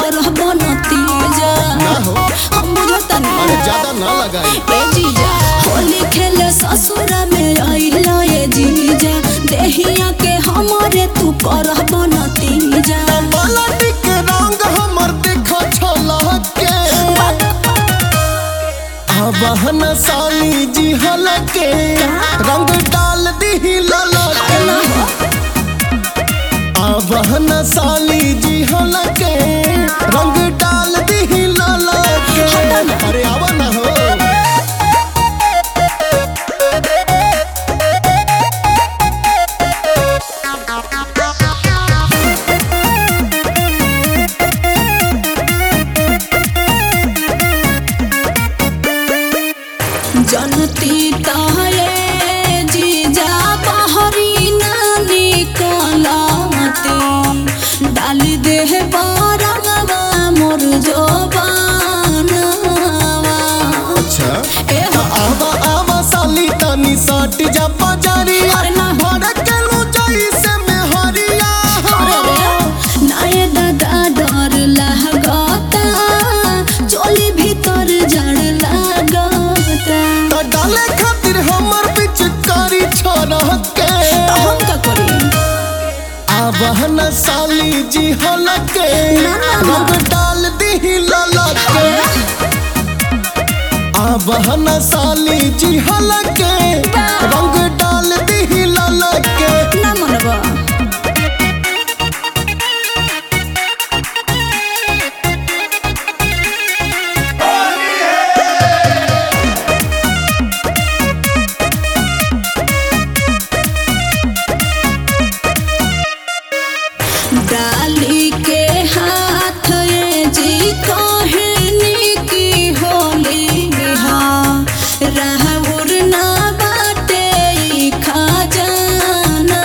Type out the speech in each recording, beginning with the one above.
करह बनतीजा ना हो हम बुझतनी अरे ज्यादा ना लगाई ए जीजा होली खेले ससुर में आइला ए जीजा देहिया के हमारे तू करह बनतीजा मलटी के रंग हमर देखो छलके आवाहन साली जी हलके रंग डाल दी ललके आवाहन साली जी हलके रंग डाल दी ललके अरे आवा ना हो जनती तारे जीजा बहरी ना निकलती डाल दे बारंगवा मोर जोबानवा अच्छा ए त आवा आवा साली तनी सट जा बजारी अरे ना। भड़कलू जैसे में हरिया अरे रे, नाये दादा डर लागता चोली भीतर जड़ लागता त डाले खातिर हमर पिचकारी छोड़के तो हम का करी आवाहन साली जी हलके ना, ना, ना। रंग डाल दी ललके आवाहन साली जी हलके रंग डाल दी ललके ना मनबा डाली के हाथ ये जी कहनी की होली हा राहुर ना बाटे ई खजाना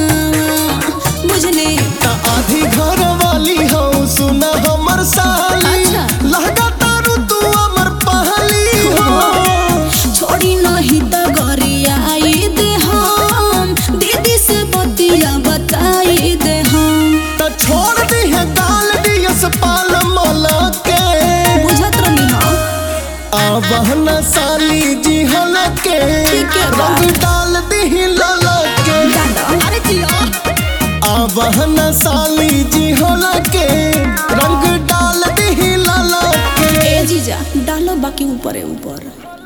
बुझली त आधी घर वाली हो सुना हमर साली अच्छा। लहगा तारू तू हमर पहली हो छोड़ी नहीं तो गरियाई दे हम दीदी से बतिया बताई दे हम त छोड़ दी है डाल दी पाल मला के बुझत रही हम आवाहन साली जी हलके ठीक है बा। रंग डाल दी ललके दादा अरे जिया आवाहन साली जी हलके रंग डाल दी ललके ए जीजा डालो बाकी ऊपर है ऊपर